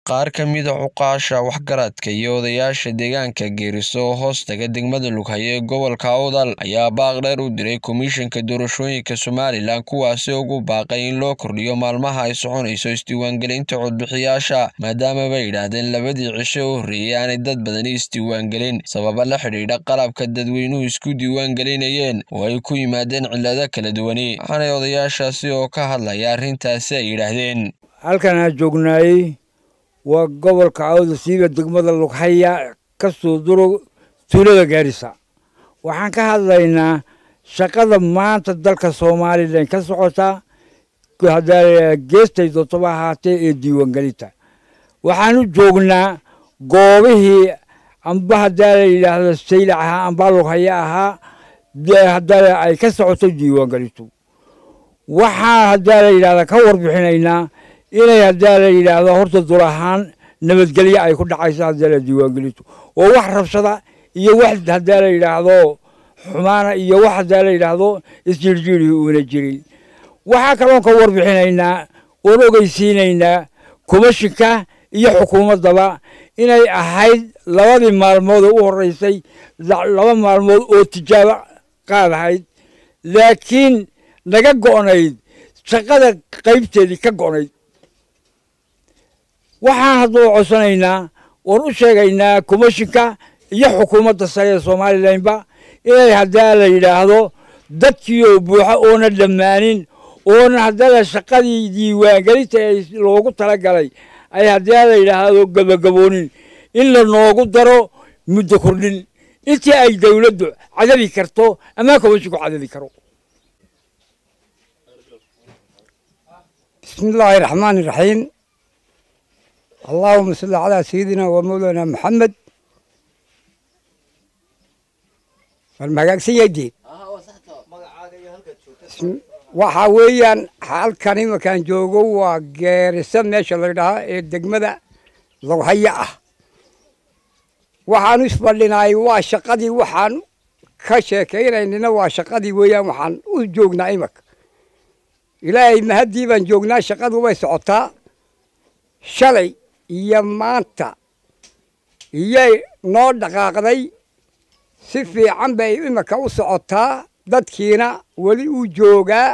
qaar ka mid a cuqaasha waxgaradka iyo odayaasha deegaanka geeriso oo hoostaga degmada lughaye ee gobolka awdal ayaa baaq dheer u diray komishanka doorashooyinka somalilan kuwaasi ugu baaqay in loo kordhiyo maalmaha ay soconayso isdiiwaangelinta codbixiyaasha maadaama bay yidhaahdeen labadii cisho u horreeyey aanay dad badani isdiiwaangelin sababa la xidhiidha qalabka dadweynuhu isku diiwaangelinayeen oo ay ku yimaadeen cillado kala duwani waxaanay odayaashaasi oo ka hadlaya arrintaasi ay yidhaahdeen halkan aan joognaayey waa gobolka awda siiba degmada lughaya ka soo duro tuulada gaarisa waxaan ka hadlaynaa shaqada maanta dalka somalilan ka socota geestay dootaba ahaatee ee diiwaangelinta waxaan u joognaa goobihii amba haddaa la yidhaahdo saylac ahaa amba lughaya ahaa haddaa ay ka socoto diiwaangelintu waxaan haddaa la yidhahda ka warbixinaynaa inay haddaa la yidhaahdo horta dul ahaan nabadgelyo ay ku dhacayso haddaa la diiwaangelintu oo wax rabshada iyo wax haddaa la yidhaahdo xumaana iyo wax haddaa la yidhaahdo isjirjiiri uuna jirin waxaa kaloon ka warbixinaynaa oon ogeysiinaynaa komishinka iyo xukuumaddaba inay ahayd labadii maalmood oo u horreysay laba maalmood oo tijaabo qaadahayd laakiin naga go'nayd shaqada qaybteedii ka go'nayd waxaan hadduu codsanaynaa oon u sheegaynaa komishinka iyo xukuumadda sare ee somalilanba inay haddaa la yidhaahdo dadkiioo buuxa oona dhammaanin oona haddana shaqadii diiwaangelinta ee loogu talagalay ay haddaa la yidhaahdo gabagaboonin in la noogu daro muddo kordhin intii ay dawladdu cadadi karto ama komishinku cadadi karo بسم الله الرحمن الرحيم اللهم صل على سيدنا ومولانا محمد والمقاقسية دي waxaa weeyaan halkan imakaan joogo waa geerisa meesha la dhahaa ee degmada lowhaya ah waxaan isfadhinaay waa shaqadii waxaan ka sheekaynaynina waa shaqadii weeyaan waxaan u joognaa imaka ilaahay mahaddii baan joognaa shaqadu way socotaa shalay iyo maanta iyay noo dhaqaaqday si fiican bay imika u socotaa dadkiina weli uu joogaa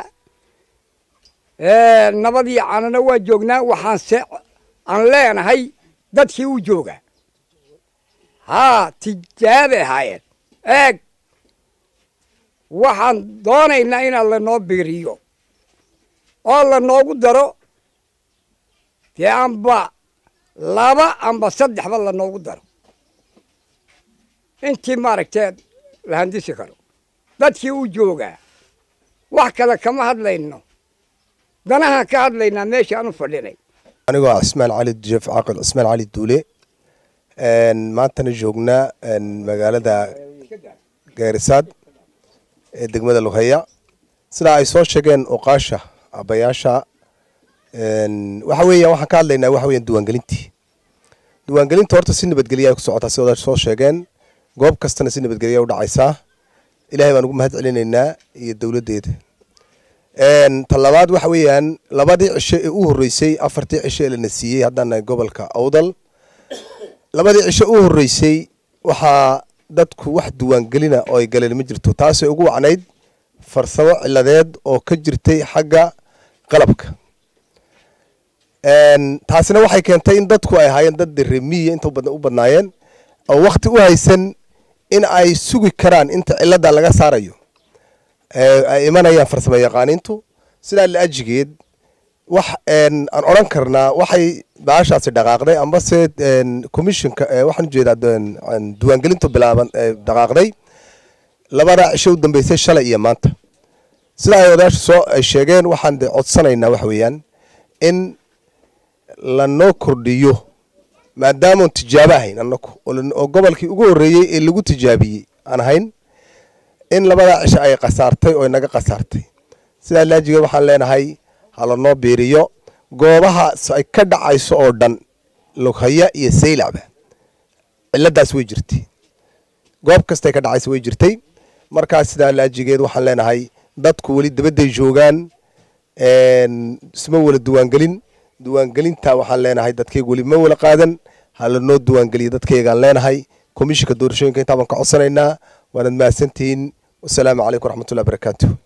nabadii canana waa joognaa waxaanse aan leenahay dadkii u joogaa haa tijaabay ahaayeen eeg waxaan doonaynaa inaan lanoo biiriyo oo la noogu daro dee amba laba amba saddexba la noogu daro intii maaragtee la handisi karo dadkii u joogaa wax kale kama hadlayno danahaan ka hadlaynaa meeshaan u fadhinay anigoo ah cismaan cali jeef caaqil cismaan cali duule maantana joognaa magaalada gaarisaad ee degmada lughaya sidaa ay soo sheegeen oqaasha abayaasha waxa weeya waxaan ka hadlaynaa waxa weeyaan diiwaangelintii diiwaangelinta horta si nabadgelya ay ku socotaa si odaasha soo sheegeen goob kastana si nabadgelya u dhacaysaa ilahay baan ugu mahad celinaynaa iyo dowladdeeda talabaad waxa weeyaan labadii cisho ee u horreysay afartii cisho ee lana siiyey haddaan nahay gobolka awdal labadii cisho u horreysay waxaa dadku wax diiwaangelina oo ay galeen ma jirto taasay ugu wacnayd farsamo ciladeed oo ka jirtay xagga qalabka taasina waxay keentay in dadku ay ahaayeen dad remiya inta u badnaayeen oo wakti u haysan in ay sugi karaan inta cilada laga saarayo ay imanayaan farsamo yaqaaniintu sidaa laajigeed wax aan odran karnaa waxay baashaasi dhaqaaqday ambase commissionka waxaan ujeedaa diiwaangelintu bilaaban dhaqaaqday labada cisho u dambeysay shalay iyo maanta sida ay odayaasha soo ay sheegeen waxaan de codsanaynaa waxa weeyaan in lanoo kordhiyo maadaamaan tijaabo ahayn anaku oo gobolkii ugu horreeyey ee lagu tijaabiyey aan ahayn in labadaa cisho ay khasaartay oo naga khasaartay sidaa laajigeed waxaan leenahay halanoo biiriyo goobaha ay ka dhacayso oo dhan lughaya iyo saylacba ciladaas way jirtay goob kastay ka dhacayso way jirtay markaas sidaa laajigeed waxaan leenahay dadku weli dabadday joogaan isma wala diiwaangelin diiwaangelinta waxaan leenahay dadkayga weli ma wala qaadan ha lanoo diiwaangeliya dadkaygaan leenahay komishinka doorashooyinka intaa baan ka codsanaynaa waanad mahadsantihiin wasalaamu calaykum waraxmatullahi barakaatu